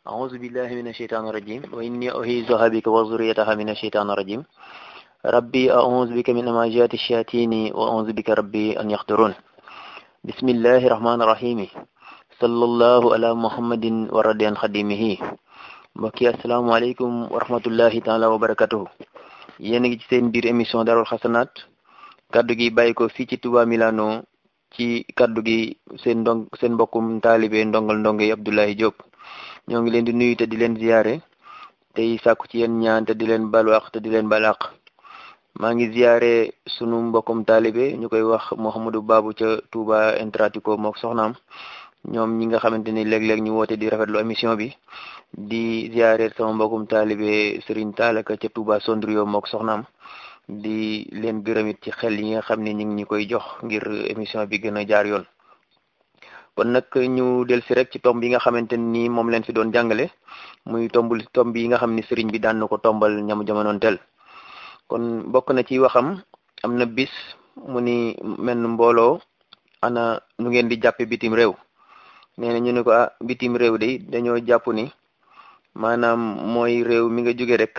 أعوذ بالله من الشيطان الرجيم وإني أعيذها بك وذريتها من الشيطان الرجيم ربي أعوذ بك من همزات الشياطين وأعوذ بك ربي أن يحضرون بسم الله الرحمن الرحيم صلى الله على محمد ورضي عن خديمه mbokki asalaamaaleykum wa rahmatullahi taala wa barakatuhu yéen a ngi ci seen biir émission darul xasanaat kaddu gi bàyyi ko fii ci Touba Milano ci kaddu gi seen ndong seen mbokkum taalibe ndongal ndongo yi Abdoulaye Diop ñoo ngi leen di nuyu te di leen ziyaare tey sàkku ci yéen ñaan te di leen balu àq te di leen balu àq maa ngi ziyaare sunu mbokkum taalibe ñu koy wax Mouhamadou Babou ca Touba Intratico mook soxnaam ñoom ñi nga xamante ni léeg-léeg ñu woote di rafetlu émission bi di ziyaare sama mbokkum taalibe Serigne Taalaka ca Touba Sondrio mook soxnaam di leen gërëmit ci xel yi nga xam ne ñu ngi ñu koy jox ngir émission bi gën a jaar yoon kon nag ñu del si rek ci tomb yi nga xamante ni moom leen fi doon jàngale muy tombul tomb yi nga xam ni sëriñ bi daan na ko tombal ñamu jamonoon tel kon bokk na ci waxam am na bis mu ni menn mbooloo ana nu ngeen di jàppe bitim réew nee na ñu ne ko ah bitim réew de dañoo jàpp ni maanaam mooy réew mi nga jóge rek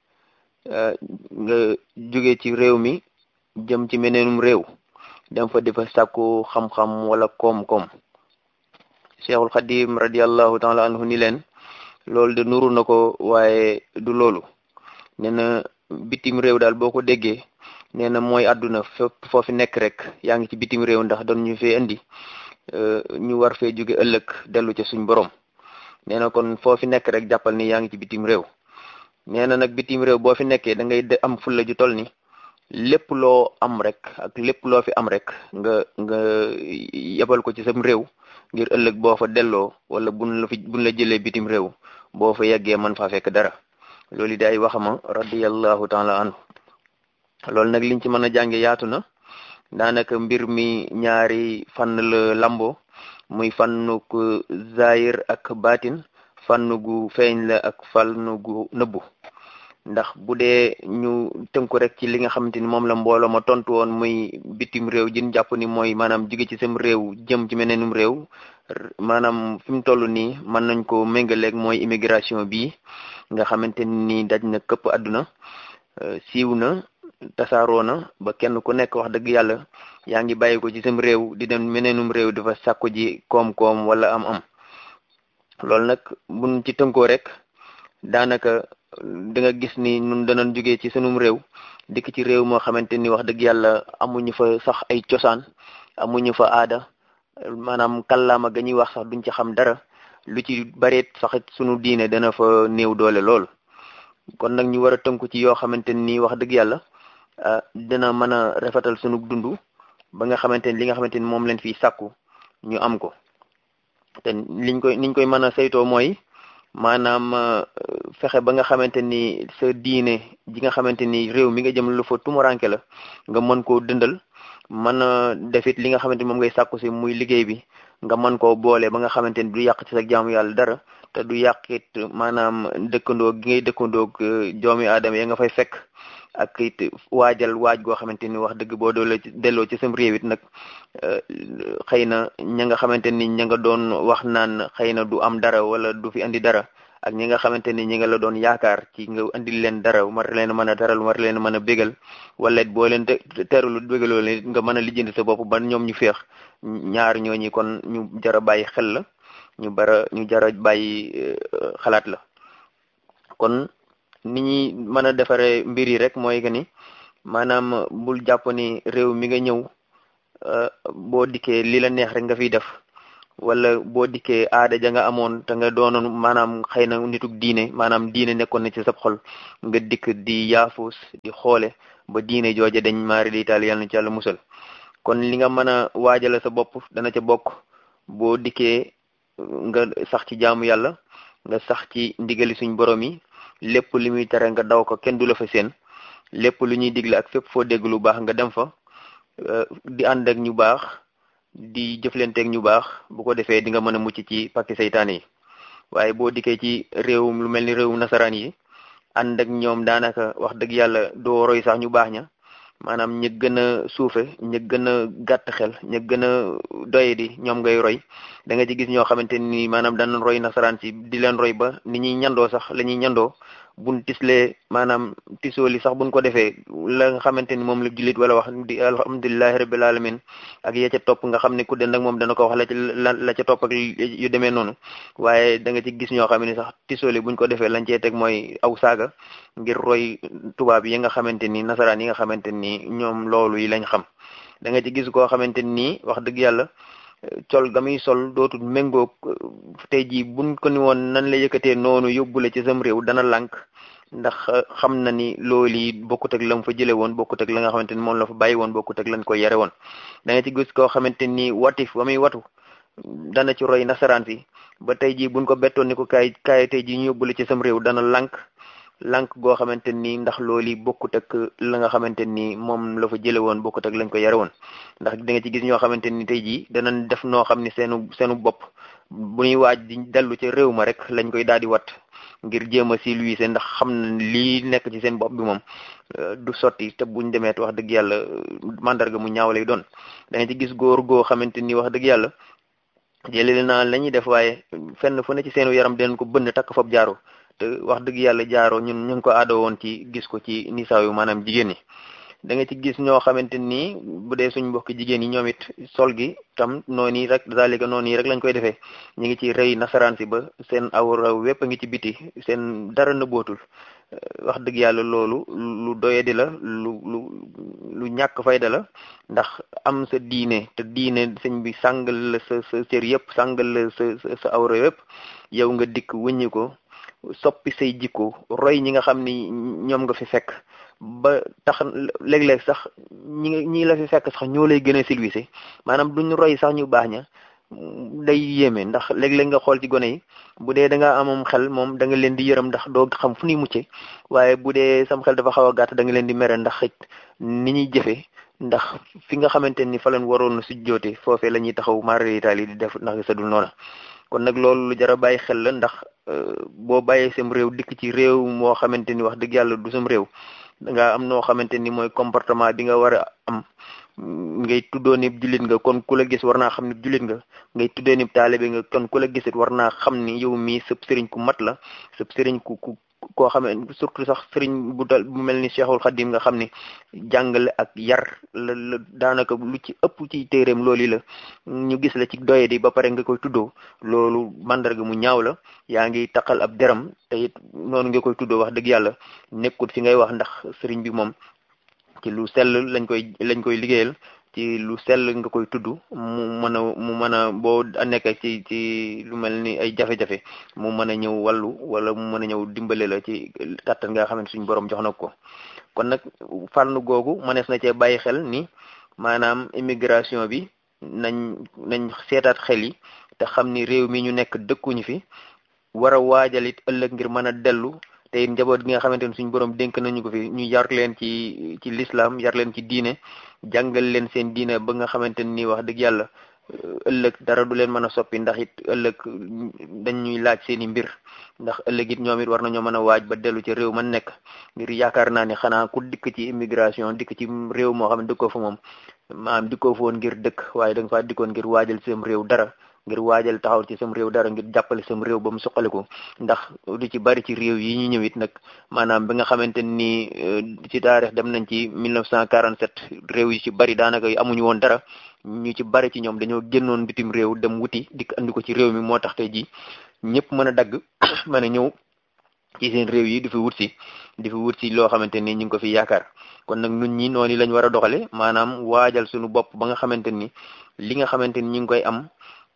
nga jóge ci réew mi jëm ci meneenum réew dem fa defa sàkku xam-xam wala koom-koom cheikhul xadim radiallahu taala anhu ni leen loolu de nuru na ko waaye du loolu nee na bitim réew daal boo ko déggee nee na mooy àdduna fépp foofi nekk rek yaa ngi ci bitim réew ndax doon ñu fee indi ñu war fee jóge ëllëg dellu ca suñ borom nee na kon foofi nekk rek jàppal ni yaa ngi ci bitim réew nee na nag bitim réew boo fi nekkee da ngay am fulla ju toll ni lépp loo am rek ak lépp loo fi am rek nga nga yebal ko ci sam réew ngir ëllëg boo fa delloo wala buñ la fi buñ la jëlee bitim réew boo fa yeggee man faa fekk dara loolu day waxama radiyallahu taala anhu loolu nag liñ ci mën a jànge yaatu na daanaka mbir mi ñaari fànn la lambo muy fànnuk zahir ak baatin fànn gu feeñ la ak fànn gu nëbbu ndax bu dee ñu tënku rek ci li nga xamante ni moom la mbooloo ma tontu woon muy bitim réew jin jàpp ni mooy maanaam jóge ci sam réew jëm ci meneenum réew maanaam fi mu toll nii mën nañ ko méngaleeg mooy immigration bii nga xamante ni daj na këpp àdduna siiw na tasaaroo na ba kenn ku nekk wax dëgg yàlla yaa ngi bàyyi ko ci sam réew di dem meneenum réew dafa sàkku ji koom-koom wala am-am loolu nag buñ ci tënkoo rek daanaka da nga gis ni ñun danañ jógee ci sunum réew dikk ci réew moo xamante ni wax dëgg yàlla amuñu fa sax ay cosaan amuñu fa aada maanaam kàllaama ga ñuy wax sax duñ ci xam dara lu ci bareet sax sunu diine dana fa néew doole lool kon nag ñu war a tënku ci yoo xamante ni wax dëgg yàlla dina mën a rafetal sunu dund ba nga xamante ni li nga xamante ni moom leen fiy sàkku ñu am ko te liñ koy niñ koy mën a saytoo mooy maanaam fexe ba nga xamante ni sa diine ji nga xamante ni réew mi nga jëm lu fa tumuranke la nga mën koo dëndal mën a defit li nga xamante ni moom ngay sàkku si muy liggéey bi nga mën koo boole ba nga xamante ni du yàq ci sa jaamu yàlla dara te du yàqit maanaam dëkkandoo gi ngay dëkkandoog joomi aadama ya nga fay fekk ak it waajal waaj goo xamante ni wax dëgg boo doole delloo ci sam réew it nag xëy na ña nga xamante ni ña nga doon wax naan xëy na du am dara wala du fi andi dara ak ñi nga xamante ni ñi nga la doon yaakaar ci nga andil leen dara war leen mën a daral war leen mën a bégal wala it boo leen terulu bégaloo leen nga mën a lijjanti sa bopp ba ñoom ñu féex ñaar ñooñi kon ñu jara bàyyi xel la ñu bara ñu jara bàyyi xalaat la kon ni ñuy mën a defaree mbir yi rek mooy que ni maanaam bul jàpp ni réew mi nga ñëw boo dikkee li la neex rek nga fiy def wala boo dikkee aada ja nga amoon te nga doonoon maanaam xëy na nituk diine maanaam diine nekkoon na ci sab xol nga dikk di yaafus di xoole ba diine jooje dañ maari di taal yàlla na ci yàlla musal kon li nga mën a waajale sa bopp dana ca bokk boo dikkee nga sax ci jaamu yàlla nga sax ci ndigali suñ borom yi lépp li muy tere nga daw ko kenn du la fa seen lépp lu ñuy digle ak fépp foo dégg lu baax nga dem fa di ànd ak ñu baax di jëflanteeg ñu baax bu ko defee di nga mën a mucc ci pakki saytaan yi waaye boo dikkee ci réewum lu mel ni réewum nasaraan yi ànd ak ñoom daanaka wax dëgg yàlla doo roy sax ñu baax ña maanaam ña gën a suufe ña gën a gàtt xel ña gën a doye di ñoom ngay roy da nga ci gis ñoo xamante ni maanaam danañ roy nasaraan si di leen roy ba ni ñuy ñandoo sax la ñuy ñandoo buñ tislee maanaam tisoo li sax buñ ko defee la nga xamante ni moom la jullit wala wax di alhamdulilahi rabbil alamin ak ya ca topp nga xam ne ku den nag moom dana ko wax la ca la ca topp ak yu demee noonu waaye da nga ci gis ñoo xam ne sax tisoo li buñ ko defee lañ cee teg mooy aw saaga ngir roy tubaab yi nga xamante ni nasaraan yi nga xamante ni ñoom loolu yi lañ xam da nga ci gis koo xamante ni wax dëgg yàlla col ga muy sol dootul méngoog tey jii buñ ko ni woon nan la yëkkatee noonu yóbbu la ci sam réew dana lànk ndax xam na ni loolu yi bokkut ak la mu fa jële woon bokkut ak la nga xamante ni moom la fa bàyyi woon bokkut ak lañ ko yare woon da nga ci gis koo xamante ni watif ba muy watu dana ci roy nasaraan si ba tey jii buñ ko bettoon ni ko kaay kaay tey jii ñu yóbbu la ci sam réew dana lànk lànk goo xamante ni ndax loolu yi bokkut ak la nga xamante ni moom la fa jële woon bokkut ak lañ ko yare woon ndax da nga ci gis ñoo xamante ni tey jii danañ def noo xam ni seenu seenu bopp bu ñuy waaj di dellu ca réew ma rek lañ koy daal di wat ngir jéem a si luy ndax xam na lii nekk ci seen bopp bi moom du sotti te buñ demeet wax dëgg yàlla mandarga mu ñaaw lay doon da nga ci gis góor goo xamante ni wax dëgg yàlla jëlee naa la ñuy def waaye fenn fu ne ci seenu yaram dinañ ko bënn takk fab jaaro te wax dëgg yàlla jaaroo ñun ñu ngi ko aado woon ci gis ko ci nisaaw yu maanaam jigéen ñi da nga ci gis ñoo xamante ni bu dee suñ mbokki jigéen yi ñoom it sol gi tam noonu yi rek zalika noonu yi rek lañ koy defee ñu ngi ci rëy nasaraan si ba seen awra wépp a ngi ci biti seen dara na bootul wax dëgg yàlla loolu lu doyadi la lu lu lu ñàkk fayda la ndax am sa diine te diine sëñ bi sàngal la sa sa cër yëpp sàngal la sa sa awra yëpp yow nga dikk wëññi ko soppi say jikko roy ñi nga xam ni ñoom nga fi fekk ba tax léeg-léeg sax ñi ñi la fi fekk sax ñoo lay gën a silvisé maanaam duñ roy sax ñu baax ña day yéeme ndax léeg-léeg nga xool ci gone yi bu dee da nga amum xel moom da nga leen di yërëm ndax doo xam fu ñuy mucce waaye bu dee sam xel dafa xaw a gàtt da nga leen di mere ndax xëj ni ñuy jëfe ndax fi nga xamante ni fa leen waroon su joote foofee la ñuy taxaw mari itaali di def ndax sa dul noona kon nag loolu lu jar a bàyyi xel la ndax boo bàyyee sam réew dikk ci réew moo xamante ni wax dëgg yàlla du sam réew da nga am noo xamante ni mooy comportement bi nga war a am ngay tuddoo ni jullit nga kon ku la gis war naa xam ni jullit nga ngay tuddoo ni taalibe nga kon ku la gisit war naa xam ni yow mii sëb sëriñ ku mat la sëb sëriñ ku ku koo xam ne surtout sax sëriñ bu dal bu mel ni Cheikhul Khadim nga xam ni jàngale ak yar la la daanaka lu ci ëpp ci téeréem loolu la ñu gis la ci doye di ba pare nga koy tuddoo loolu mandarga mu ñaaw la yaa ngi taqal ab deram te it noonu nga koy tuddoo wax dëgg yàlla nekkut fi ngay wax ndax sëriñ bi moom ci lu sell lañ koy lañ koy liggéeyal ci lu sell nga koy tudd mu mën a mu mën a boo nekk ci ci lu mel ni ay jafe-jafe mu mën a ñëw wàllu wala mu mën a ñëw dimbale la ci kàttan nga xam ne suñu borom jox na ko kon nag fànn googu mënees na cee bàyyi xel ni maanaam immigration bi nañ nañ seetaat xel yi te xam ni réew mi ñu nekk dëkkuñu fi war a waajal it ëllëg ngir mën a dellu te it njaboot gi nga xamante ni suñu borom dénk nañu ko fi ñu yar leen ci ci l'islam yar leen ci diine jàngal leen seen diine ba nga xamante ni wax dëgg yàlla ëllëg dara du leen mën a soppi ndax it ëllëg dañuy laaj seen i mbir ndax ëllëg it ñoom it war nañoo mën a waaj ba dellu ci réew man nekk ngir yaakaar naa ne xanaa ku dikk ci immigration dikk ci réew moo xam ne dëkkoo fa moom maanaam dikkoo fa woon ngir dëkk waaye da nga faa dikkoon ngir waajal seen réew dara ngir waajal taxaw ci sam réew dara ngir jàppale sam réew ba mu suqaliku ndax du ci bari ci réew yi ñu ñëwit nag maanaam bi nga xamante ni ci taarix dem nañ ci 1947 réew yi ci bari daanaka amuñu woon dara ñu ci bari ci ñoom dañoo génnoon bitim réew dem wuti dikk andi ko ci réew mi moo tax tey ji ñëpp mën a dagg mën a ñëw ci seen réew yi di fi wut si di fi wut si loo xamante ni ñu ngi ko fi yaakaar kon nag nun ñi noonu lañ war a doxale maanaam waajal suñu bopp ba nga xamante ni li nga xamante ni ñu ngi koy am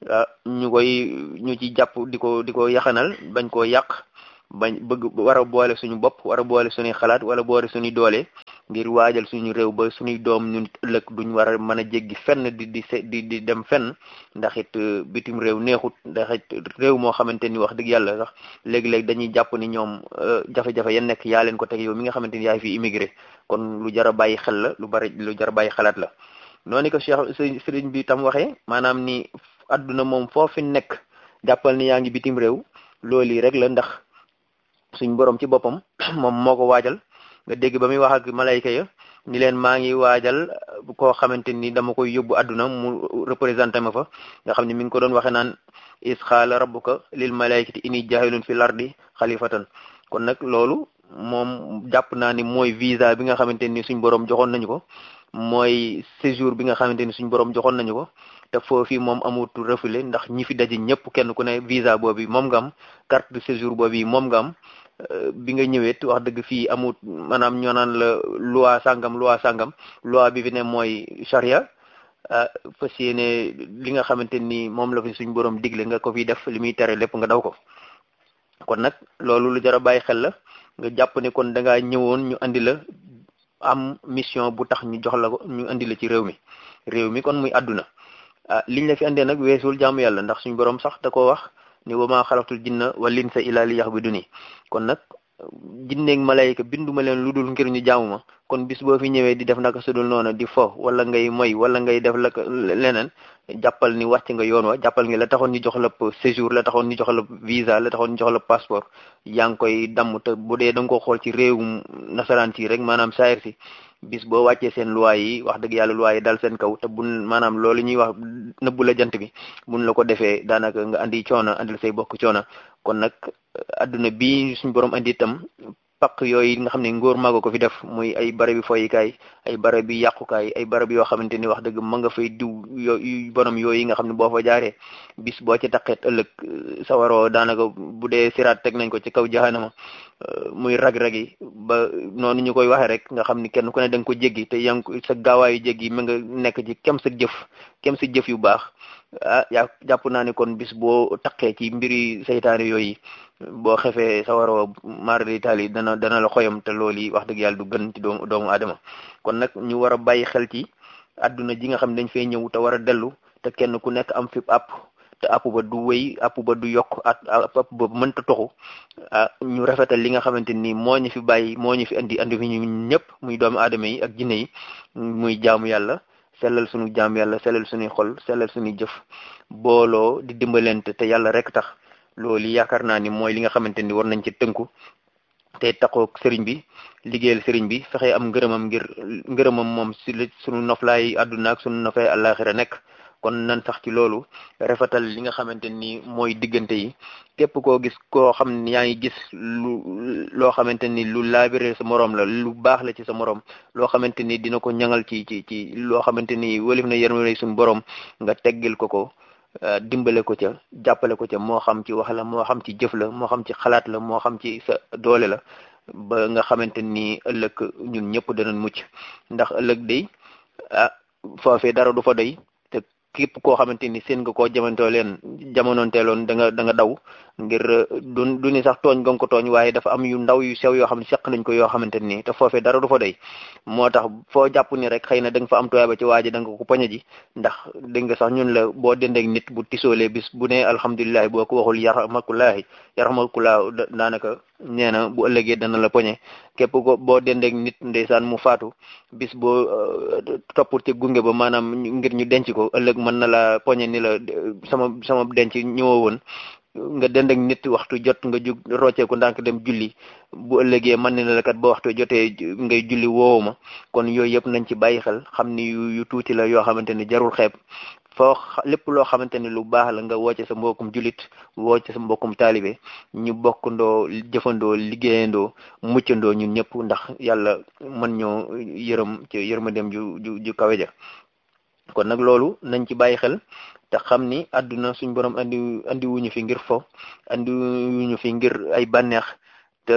ñu koy ñu ci jàpp di ko di ko yaxanal bañ koo yàq bañ bëgg war a boole suñu bopp war a boole suñuy xalaat wala boole suñuy doole ngir waajal suñu réew ba suñuy doom ñun ëllëg duñ war a mën a jéggi fenn di di di di dem fenn ndax it bitim réew neexut ndax it réew moo xamante ni wax dëgg yàlla sax léegi-léegi dañuy jàpp ni ñoom jafe-jafe ya nekk yaa leen ko teg yow mi nga xamante ni yaay fi immigré kon lu jar a bàyyi xel la lu bari lu jar a bàyyi xalaat la noonu ko Cheikh sëriñ bi tam waxee maanaam ni adduna moom foofi nekk jàppal ni yaa ngi bitim réew loolu yi rek la ndax suñ borom ci boppam moom moo ko waajal nga dégg ba muy wax ak malayka ya ni leen maa ngi waajal koo xamante ni dama koy yóbbu àdduna mu représenté ma fa nga xam ne mi ngi ko doon waxe naan is xaala rabbuka lil malaikati inni jaahilun fil ardi xalifatan kon nag loolu moom jàpp naa ni mooy visa bi nga xamante ni suñ borom joxoon nañu ko mooy séjour bi nga xamante ni suñ borom joxoon nañu ko te foofu moom amut refulé ndax ñi fi daje ñëpp kenn ku ne visa boobu moom nga am carte de séjour boobu moom nga am bi nga ñëwee wax dëgg fii amut maanaam ñoo naan la loi sangam loi sangam loi bi fi ne mooy charia fas yéene li nga xamante ni moom la fi suñ borom digle nga ko fi def li muy tere lépp nga daw ko kon nag loolu lu jar a bàyyi xel la nga jàpp ne kon da ngaa ñëwoon ñu andi la am mission bu tax ñu jox la ko ñu andi la ci réew mi réew mi kon muy àdduna ah liñ la fi andee nag weesul jaamu yàlla ndax suñ borom sax da koo wax ni wa maa xalaqtul jinna wal insa illa li ya'buduni kon nag jinneeg malayka binduma leen lu dul ngir ñu jaamu ma kon bis boo fi ñëwee di def naka sudul noonu di fo wala ngay moy wala ngay def la leneen jàppal ni wàcc nga yoon wa jàppal nga la taxoon ñu jox la séjour la taxoon ñu jox la visa la taxoon ñu jox la passeport yaa ngi koy damm te bu dee da nga ko xool ci réewum nasaraan si rek maanaam saayir si bis boo wàccee seen loi yi wax dëgg yàlla loi yi dal seen kaw te bun maanaam loolu ñuy wax nëbbu la jant bi buñ la ko defee daanaka nga andi coono andil say bokk coono kon nag adduna bi suñ borom andi itam paq yooyu nga xam ne ngóor maago ko fi def muy ay barabi foyikaay ay barabi yàqukaay ay barab yoo xamante ni wax dëgg ma nga fay diw yooyu borom yooyu nga xam ne boo fa jaaree bis boo ci taqeet ëllëg sawaroo daanaka bu dee siraat teg nañ ko ci kaw jahanama muy rag-rag yi ba noonu ñu koy waxee rek nga xam ni kenn ku ne da nga ko jéggi te yaa ngi sa gaawaayu jéggi ma nga nekk ci kem sa jëf kem sa jëf yu baax ah yaa jàpp naa ne kon bis boo taqee ci mbiri saytaane yooyu boo xefee sa waroo mara d'Italie dana dana la xoyam te loolu yi wax dëgg yàlla du gën ci doomu doomu aadama kon nag ñu war a bàyyi xel ci àdduna ji nga xam ne dañ fay ñëw te war a dellu te kenn ku nekk am fi app te app ba du wéy app ba du yokk at app ba mënta toxu ah ñu rafetal li nga xamante ni moo ñu fi bàyyi moo ñu fi andi andi fi ñu ñëpp muy doomu aadama yi ak jinne yi muy jaamu yàlla sellal suñu jaam yàlla sellal suñuy xol sellal suñuy jëf booloo di dimbalante te yàlla rek tax loolu yaakaar naa ni mooy li nga xamante ni war nañ ci tënku te taxoo sëriñ bi liggéeyal sëriñ bi fexe am ngërëmam ngir ngërëmam moom si suñu noflaay àdduna ak suñu noflaay àllaaxira nekk kon nan sax ci loolu rafetal li nga xamante ni mooy diggante yi képp koo gis koo xam ne yaa ngi gis lu loo xamante ni lu laabire sa moroom la lu baax la ci sa moroom loo xamante ni dina ko ñangal ci ci ci loo xamante ni walif na yërmande suñu borom nga teggil ko ko dimbale ko ca jàppale ko ca moo xam ci wax la moo xam ci jëf la moo xam ci xalaat la moo xam ci sa doole la ba nga xamante ni ëllëg ñun ñëpp danañ mucc ndax ëllëg day ah foofee dara du fa doy te képp koo xamante ni seen nga koo jamantoo leen jamonoonteeloon da nga da nga daw ngir du du ni sax tooñ nga ko tooñ waaye dafa am yu ndaw yu sew yoo xam ne seq nañ ko yoo xamante ni te foofee dara du fa doy moo tax foo jàpp ni rek xëy na da nga fa am tuyaaba ci waa ji da nga ko poñe ji ndax dégg nga sax ñun la boo dendeek nit bu tisoolee bis bu ne alhamdulilah boo ko waxul yaramakulaahi yaramakulaa daanaka nee na bu ëllëgee dana la poñe képp ko boo dendeek nit ndeysaan mu faatu bis boo topp ci gunge ba maanaam ngir ñu denc ko ëllëg mën na la poñe ni la sama sama denc ñëwoo woon nga dend ak nit waxtu jot nga jug rocceeku ndànk dem julli bu ëllëgee man ne la kat ba waxtu jotee ngay julli woowu ma kon yooyu yëpp nañ ci bàyyi xel xam ni yu tuuti la yoo xamante ni jarul xeeb foo lépp loo xamante ni lu baax la nga wooce sa mbokkum julit wooce sa mbokkum taalibe ñu bokkandoo jëfandoo liggéeyandoo muccandoo ñun ñëpp ndax yàlla mën ñoo yërëm ci yërmandeem ju ju ju kawe ja kon nag loolu nañ ci bàyyi xel te xam ni àdduna suñ borom andi andi wuñu fi ngir fo andi wuñu fi ngir ay bànneex te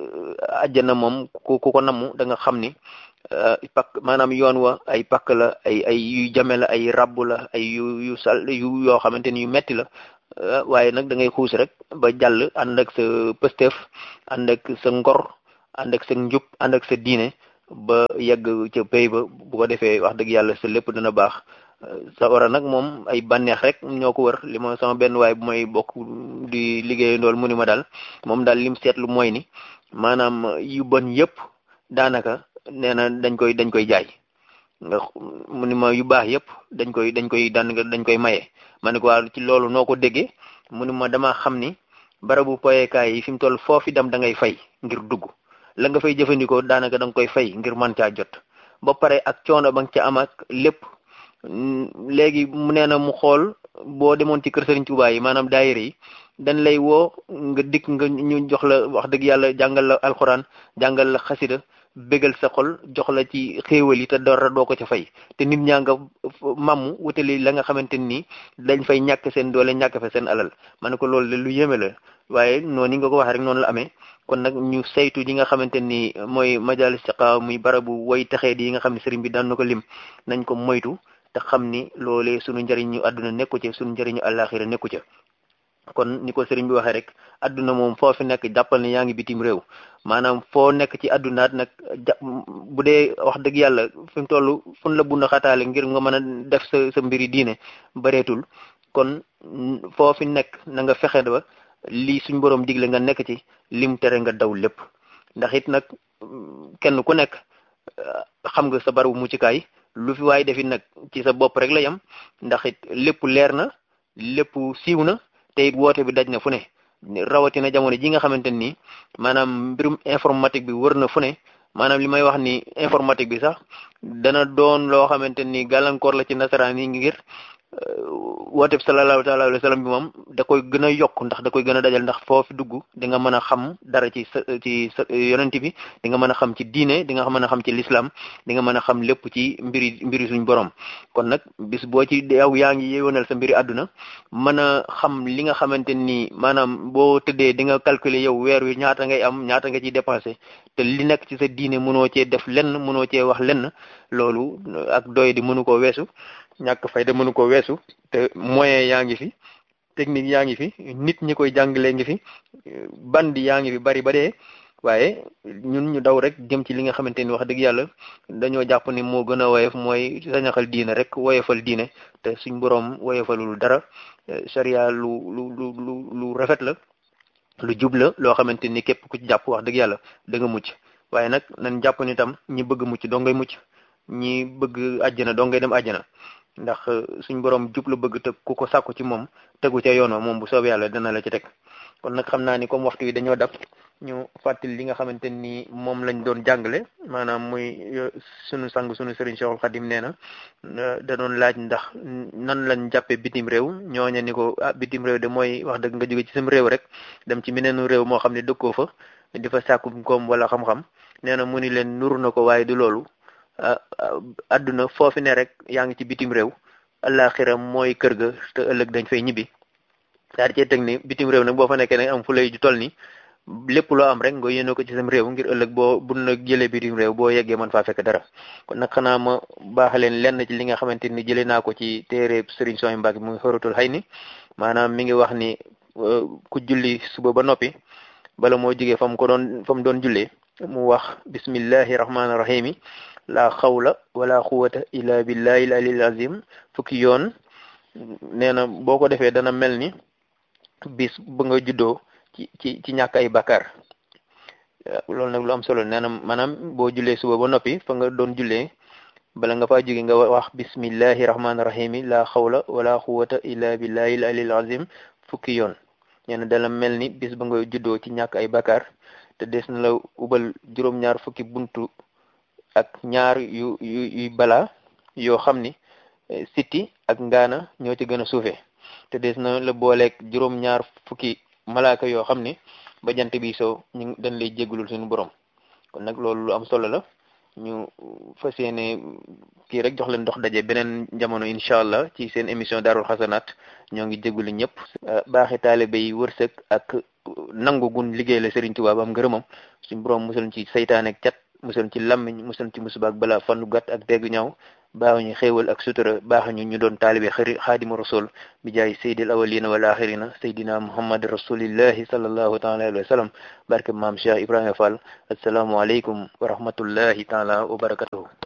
àjjana moom ku ku ko namu da nga xam ni pakk maanaam yoon wa ay pakk la ay ay yu jame la ay rabb la ay yu yu sal yu yoo xamante ni yu metti la waaye nag da ngay xuus rek ba jàll ànd ak sa pësteef ànd ak sa ngor ànd ak sa njub ànd ak sa diine ba yegg ca pay ba bu ko defee wax dëgg yàlla sa lépp dana baax sawara nag moom ay bànneex rek ñoo ko wër li ma sama benn waay bu may bokk di liggéey ndool mu ni ma daal moom daal lim seetlu mooy ni maanaam yu bon yëpp daanaka nee na dañ koy dañ koy jaay nga mu ni ma yu baax yëpp dañ koy dañ koy daan dañ koy maye ma ne ko waa ci loolu noo ko déggee mu ni ma dama xam ni barabu poyekaay yi fi mu toll foofi dem da ngay fay ngir dugg la nga fay jëfandikoo daanaka da nga koy fay ngir mën caa jot ba pare ak coono ba nga ca am ak lépp léegi mu nee na mu xool boo demoon ci kër Serigne Touba yi maanaam daayira yi dañ lay woo nga dikk nga ñu jox la wax dëgg yàlla jàngal la alxuraan jàngal la xasida bégal sa xol jox la ci xéewal yi te dara doo ko ca fay te nit ñaa nga mamm wutali la nga xamante ni dañ fay ñàkk seen doole ñàkk fa seen alal ma ne ko loolu de lu yéeme la waaye noonu nga ko waxee rek noonu la amee kon nag ñu saytu yi nga xamante ni mooy majalis siqa muy barabu way texee di yi nga xam ne sëriñ bi daan na ko lim nañ ko moytu te xam ni loolee sunu njëriñu àdduna nekku ca sunu njëriñu àllaaxira nekku ca kon ni ko sëriñ bi waxee rek àdduna moom foo fi nekk jàppal ne yaa ngi bitim réew maanaam foo nekk ci àddunaat nag bu dee wax dëgg yàlla fi mu toll fun la bunda xataale ngir nga mën a def sa sa mbiri diine bareetul kon foo fi nekk na nga fexe ba lii suñ borom digle nga nekk ci lim tere nga daw lépp ndax it nag kenn ku nekk xam nga sa barabu muccukaay lu fi waay defit nag ci sa bopp rek la yam ndax it lépp leer na lépp siiw na te it woote bi daj na fu ne rawatina jamono ji nga xamante ni maanaam mbirum informatique bi wër na fu ne maanaam li may wax ni informatique bi sax dana doon loo xamante ni gàllankoor la ci nasaraan yi ngir woote bi sallallahu taala alayhi wa sallam bi moom da koy gën a yokk ndax da koy gën a dajal ndax foofu dugg di nga mën a xam dara ci sa ci sa yonent bi di nga mën a xam ci diine di nga mën a xam ci l'islam di nga mën a xam lépp ci mbiri mbiri suñ borom kon nag bis boo ci yow yaa ngi yeewanal sa mbiri àdduna mën a xam li nga xamante ni maanaam boo tëddee di nga calculer yow weer wi ñaata ngay am ñaata nga ciy dépensé te li nekk ci sa diine mënoo cee def lenn mënoo cee wax lenn loolu ak doy di mënu koo weesu ñàkk fayda mënu ko weesu te moyen yaa ngi fi technique yaa ngi fi nit ñi koy jàngalee ngi fi bandi yaa ngi fi bari ba dee waaye ñun ñu daw rek jëm ci li nga xamante ni wax dëgg yàlla dañoo jàpp ni moo gën a woyof mooy sañaxal diine rek woyofal diine te suñ boroom woyofalul dara sharia lu lu lu lu lu rafet la lu jub la loo xamante ni képp ku ci jàpp wax dëgg yàlla da nga mucc waaye nag nañ jàpp ni tam ñi bëgg mucc doo ngay mucc ñi bëgg àjjana doo ngay dem àjjana ndax suñ borom jub la bëgg te ku ko sàkku ci moom tegu ca yoon wa moom bu soobee yàlla dana la ci teg kon nag xam naa ni comme waxtu wi dañoo dab ñu fàttali li nga xamante ni moom lañ doon jàngale maanaam muy sunu sang sunu sëriñ Cheikhul Khadim nee na da doon laaj ndax nan lañ jàppee bitim réew ñooña ni ko ah bitim réew de mooy wax dëgg nga jóge ci sam réew rek dem ci meneenu réew moo xam ne dëkkoo fa di fa sàkku koom wala xam-xam nee na mu ni leen nuru na ko waaye du loolu adduna foofi ne rek yaa ngi ci bitim réew àllaaxira mooy kër ga te ëllëg dañ fay ñibbi daal di cee teg ni bitim réew nag boo fa nekkee nag am fu lay ju toll ni lépp loo am rek nga yéene ko ci sam réew ngir ëllëg boo bu na jëlee bitim réew boo yeggee mën faa fekk dara kon nag xanaa ma baaxaleen lenn ci li nga xamante ni jëlee naa ko ci téere Serigne Souhaïbou Mbacké muy xoratul xay ni maanaam mi ngi wax ni ku julli suba ba noppi bala moo jógee fa mu ko doon fa mu doon jullee mu wax bismillahi rahmaani rahimi la xawla wala quwata illa billahi alil azim fukki yoon nee na boo ko defee dana mel ni bis ba nga juddoo ci ci ci ñàkk ay bakkaar loolu nag lu am solo nee na maanaam boo jullee suba ba noppi fa nga doon jullee bala nga faa jóge nga wax bismillahi rahmaani rahimi la xawla wala quwata illa billahi alil azim fukki yoon nee na dana mel ni bis ba nga juddoo ci ñàkk ay bakkaar te des na la ubal juróom-ñaar fukki buntu ak ñaar yu yu yu bala yoo xam ni siti ak ngaana ñoo ci gën a suufee te des na la booleeg juróom-ñaar fukki malaaka yoo xam ni ba jant bi soo ñu dañ lay jéggulul suñu borom kon nag loolu lu am solo la ñu fas yéene kii rek jox leen dox daje beneen jamono incha allah ci seen émission daarul xasanaat ñoo ngi jéggulu ñëpp baaxi taalibe yi wërsëg ak nangu gun liggéey la Serigne Touba ba am ngërëmam suñu borom musal ci saytaan ak cat musal ci lammiñ musal ci musiba ak bala fanu gàtt ak dégg ñaaw baaxuñu xéewal ak sutura baaxuñu ñu doon taalibe xëri xaadimu rasul bi jaay sayyidil awalina wal axirina sayyidina muhammad rasulillahi sallallahu taala alayhi wa sallam barke maam Cheikh Ibrahima Fall assalaamu aleykum wa rahmatullahi taala wa barakatuhu